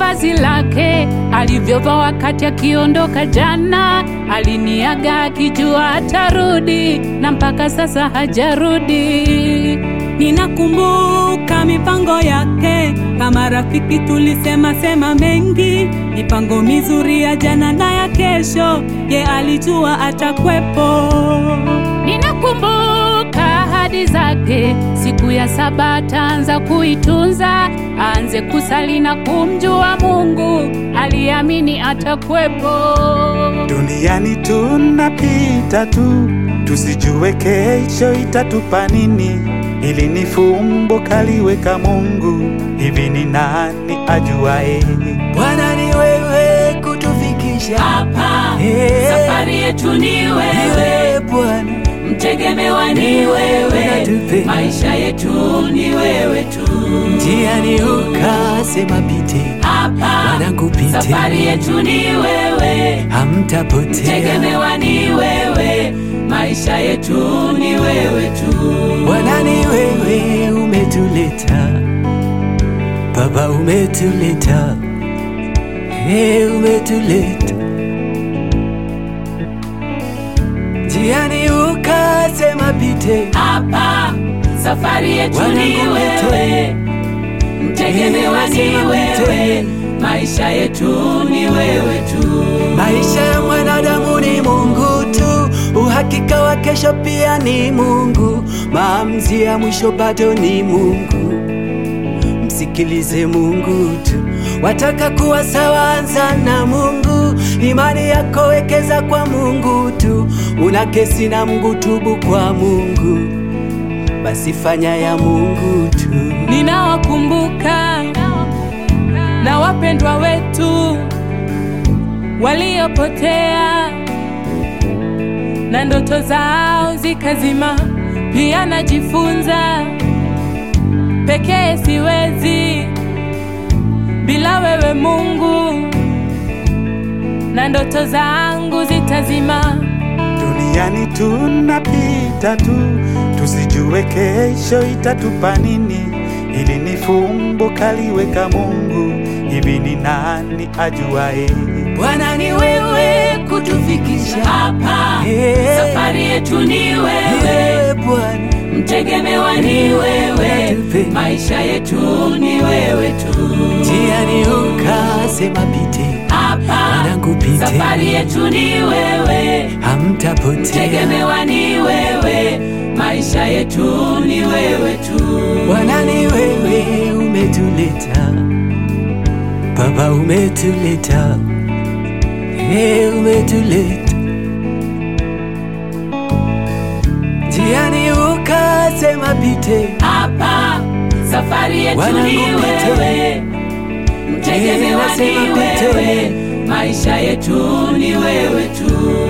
vazi lake alivyovaa wakati akiondoka jana. Aliniaga akijua atarudi, na mpaka sasa hajarudi. Ninakumbuka mipango yake, kama rafiki tulisema sema mengi, mipango mizuri ya jana na ya kesho, ye alijua atakwepo. Ninakumbuka ahadi zake, siku ya saba ataanza kuitunza, aanze kusali na kumjua Mungu, aliamini atakwepo. Duniani tunapita tu, tusijue kesho itatupa nini. Hili ni fumbo kaliweka Mungu, hivi ni nani ajuae? Bwana ni wewe kutufikisha Hapa Eh. safari yetu ni wewe, wewe Bwana, mtegemewa ni wewe, Unatupe. maisha yetu ni wewe tu. njiani ukasema pite, Hapa wanangu pite, safari yetu ni wewe, hamtapotea. tegemewa ni wewe, maisha yetu ni wewe tu. Bwana ni wewe umetuleta, Baba umetuleta, hey, umetuleta njiani ukasema pite, Hapa safari yetu ni Wanangu wewe, mtegemewa ni Nasema wewe, pite. maisha yetu ni wewe tu. Maisha ya mwanadamu ni Mungu tu, uhakika wa kesho pia ni Mungu, maamuzi ya mwisho bado ni Mungu. Msikilize Mungu tu, wataka kuwa sawa, anza na Mungu. Imani yako wekeza kwa Mungu tu, una kesi na Mungu, tubu kwa Mungu, basi fanya ya Mungu tu. Ninawakumbuka na wapendwa wetu waliopotea na ndoto zao zikazima. Pia najifunza pekee siwezi bila wewe Mungu, na ndoto zangu zitazima. Duniani tunapita tu, tusijue kesho itatupa nini. Hili ni fumbo kaliweka Mungu, hivi ni nani ajuae? Bwana ni wewe kutufikisha Hapa Eh. safari yetu ni wewe, wewe Bwana, mtegemewa ni wewe, Unatupe. maisha yetu ni wewe tu. njiani ukasema pite, Hapa wanangu pite, safari yetu ni wewe, hamtapotea. mtegemewa ni wewe, maisha yetu ni wewe tu. Bwana ni wewe umetuleta, Baba umetuleta, hey, umetuleta njiani ukasema pite, Hapa safari yetu Wanangu ni pite. wewe, mtegemewa ni Nasema pite. wewe, maisha yetu ni wewe tu.